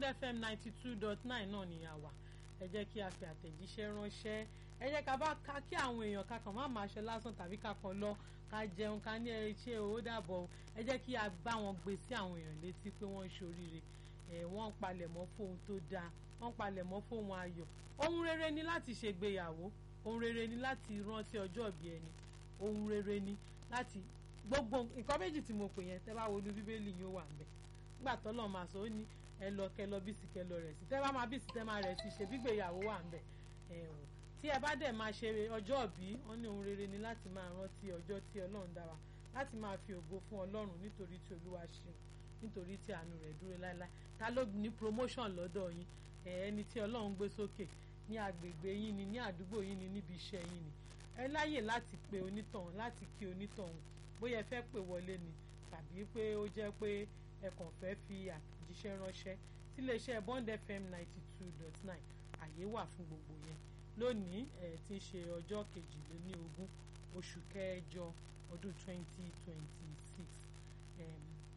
Bond FM ninety two dot nine náà ni a wà ẹ jẹ́ kí a fi àtẹ̀jíṣẹ́ ránṣẹ́ ẹ jẹ́ ká bá ká kí àwọn èèyàn ká kàn má máa ṣe lásán tàbí ká kàn lọ ká jẹun ká ní ẹ ṣe owó dàbọ̀ ẹ jẹ́ kí a bá wọn gbé sí àwọn èèyàn létí pé wọ́n ń ṣoríire ẹ̀ wọ́n ń palẹ̀mọ́ fóun tó dáa wọ́n ń palẹ̀mọ́ fóun ayọ̀ ohun rere ni láti ṣègbéyàwó ohun rere ni láti rántí ọjọ́ ìbí ẹni ohun rere ni láti gbogbo nǹkan méjì tí mo pè yẹn tẹ́ bá wo ní bíbélì yóò wà ńbẹ̀ nígbà tọ́lọ́ máa sọ ó ní ẹ lọ kẹ lọ bí sí kẹ lọ rẹ̀ sí tẹ́ bá máa bí sí tẹ́ máa rẹ̀ sí ṣe gbígbéyàwó wà ńbẹ̀ ẹ̀ wò tí ẹ bá dẹ̀ máa ṣe ọjọ́ ìbí wọ́n ní ohun rere ni láti máa rántí ọjọ́ tí ọlọ́run dá wa láti máa fi ògo fún ọlọ́run nítorí tí olúwa ṣeun nítorí tí àánú rẹ̀ dúró láéláé ta ló ní promotion lọ́dọ̀ yín ẹni tí ọlọ́run gbé sókè ní agbègbè yín ni ní àdúgbò yín ni níbi iṣẹ́ yín ni ẹ láyè láti pe onítọ̀hún láti kí onítọ̀hún bóyá ẹ fẹ́ pè wọlé ni tàbí pé ó jẹ́ pé ẹ kàn fẹ́ fi àtẹ̀jíṣẹ́ ránṣẹ́ síléeṣẹ́ Bond FM ninety two dot nine àyè wà fún gbogbo yẹn lónìí ẹ ti ṣe ọjọ́ kejìléní ogún oṣù kẹjọ ọdún twenty twenty six